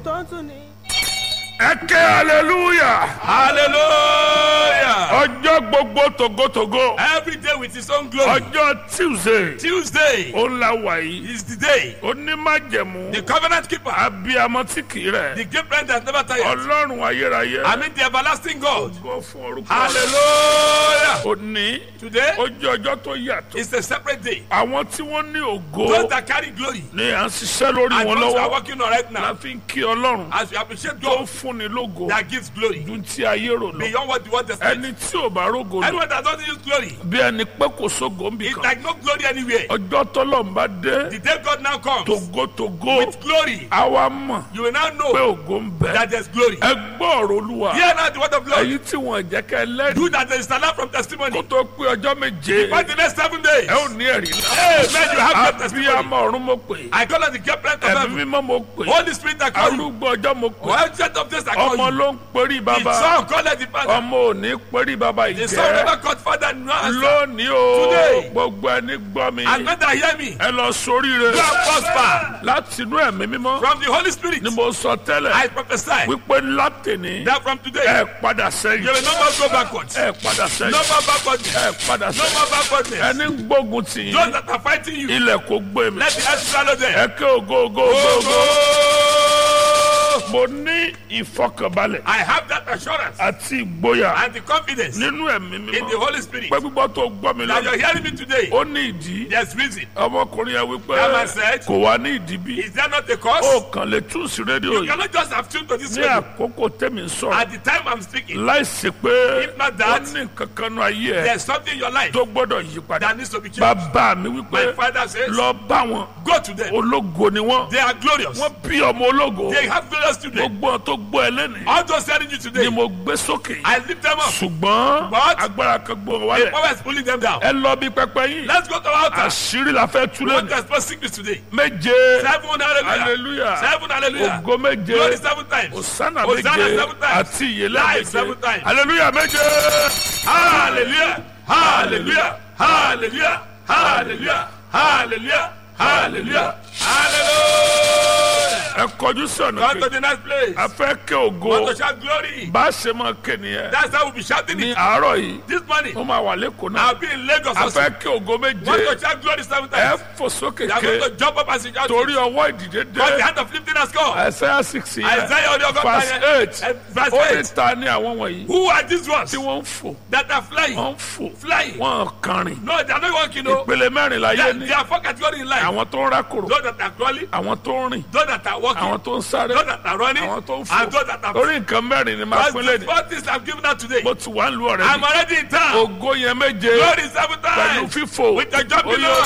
tó tún ní. ẹ ké hallelujah Hallelujah. ọjọ́ gbogbo togotogo Every day with his own glory. ọjọ́ tuesday Tuesday ó la wà yìí is the day. onímájẹ̀mú The covenant keeper. abiyamọ tí kì í rẹ̀ The great friend that never tires. ọlọ́run ayérayé I mean the everlasting God. gbọ́ fún orúkọ Hallelujah. òní Today ó jẹ́ ọjọ́ tó yàtọ̀ is a separate day. àwọn tí wọ́n ní ògo Those that carry glory ni à ń ṣiṣẹ́ lórí and wọn those that are lọ́wọ́ working on right la now. fi ń kí ọlọ́run As we appreciate tó God fúnni lógo that gives glory dun tí ayé rò lọ beyond what the world expects. ẹni tí ò bá rógo lọ Anyone that doesn't use glory, bí ẹni pé kò sógo ń bì it's kan like no glory anywhere. ọjọ́ tọ́lọ̀ ń bá dé The day God now comes togotogo with glory, àwa mọ̀ you will now pé know ògo ń bẹ that there's glory. ẹ gbọ́ ọ̀rọ̀ olúwa Hear now the word of glory. èyí tí wọ́n jẹ́ kẹ́ lẹ́rìí Do that there is an from testimony. kó tó pé ọjọ́ méje For the next seven days. ẹ ò ní ẹ̀rí Amen. You have great testimony. abiyamọ ọ̀run mo pè I call on the great friend of ẹ̀mí heaven. mímọ́ mo pè Holy Spirit I call you. arúgbó ọjọ́ mo pè Well, jet of this I call ọmọ you. ló ń perí The bàbá son call the father. ọmọ ò ní perí bàbá The son ìjẹ́ never called father no answer. lónìí o Today. gbogbo ẹni gbọ́ mi And when they hear me, ẹ lọ sóríire go and prosper. láti inú ẹ̀mí mímọ́ From the Holy Spirit, ni mo sọ tẹ́lẹ̀ I prophesy wípé látìní that from today, ẹ padà you sẹ́yìn will no more go backwards. ẹ padà No sẹ́yìn more backwardness. ẹ padà No sẹ́yìn more backwardness. ẹni ń gbógun tì Those yín that are fighting you, ilẹ̀ kò gbé mi let the earth swallow them. ẹ ké ògo ògo ògo ògo mo ní ìfọkànbalẹ̀ I have that assurance àti ìgboyà and the confidence in nínú ẹ̀mí the mímọ́ Holy Spirit pé gbígbọ́ tó gbọ́ mi that lọ́nà you're hearing me today. ó ní ìdí There's reason. ọmọkùnrin yẹn wípé That man said, kò wá ní ìdí bí Is there not a cause? ó kàn lè tún sí rédíò You yìí cannot just have tuned to this ní radio. àkókò tẹ́mi ń sọ̀rọ̀ At the time I'm speaking, láìsí pé If not ó that, ní kankan náà ayé ẹ there's something in your life tó gbọ́dọ̀ yí padà that needs to be changed. bàbá mi My wípé father says, lọ bá wọn Go to them. ológo ni wọn They are glorious. wọn bí ọmọ ológo They have glorious children. gbogbo tó gbọ́ ẹ lẹ́nìí All those telling you ni today, mo gbé sókè I lift them up. ṣùgbọ́n But- agbára kan gbọ́ The wálẹ̀ power is pulling them down. ẹ lọ bí pẹpẹ yín Let's go to our altar. àṣírí la fẹ́ We túlẹ̀ want to expose sickness today. méje Seven hallelujah. hallelujah Seven hallelujah. ògo méje Glory seven times. osana Hosanna méje seven times. àti ìyẹlẹ Life méje seven times. hallelujah méje Hallelujah. Hallelujah. Hallelujah. Hallelujah. Hallelujah. Hallelujah. Hallelujah. ẹ kọjú sí ọ̀nà Come to kejì the next place. a fẹ́ kẹ́ ògo Want to shout glory. bá a ṣe máa ké nìyẹn That's how we'll be shouting ní it. àárọ̀ yìí This morning, ó máa wà lẹ́kọ̀ọ́ náà I'll be in Lagos a also. fẹ́ kẹ́ ògo Want méje to shout glory seven ẹ times. fò sókè You are going ké to jump up and shout. torí ọwọ́ ìdìde Because the dé hand of lifting has come. Isaiah six yẹn Isaiah orí ọgọ́ta verse yẹn. eight Eh, Verse ó ní eight. ta ni àwọn wọ̀nyí Who are these ones tí wọ́n ń fò that are flying? wọ́n ń fò Flying. wọ́n kàrin No, they are not walking. No. ìpele mẹ́rin láyé They, ní they are four categories in life. àwọn tó ń rákòrò Those that are crawling, àwọn tó ń rìn those that are walking, àwọn tó ń sáré those that are running, àwọn tó ń and those fò that are lórí nǹkan mẹ́rin ni máa That's pín the lẹ́nu four things I'm giving out today. mo ti wà ń lu ọ̀rẹ́ I'm mi already in town. ògo yẹn méje Glory seven pẹ̀lú times. fífò With the jumping Ó yá, up.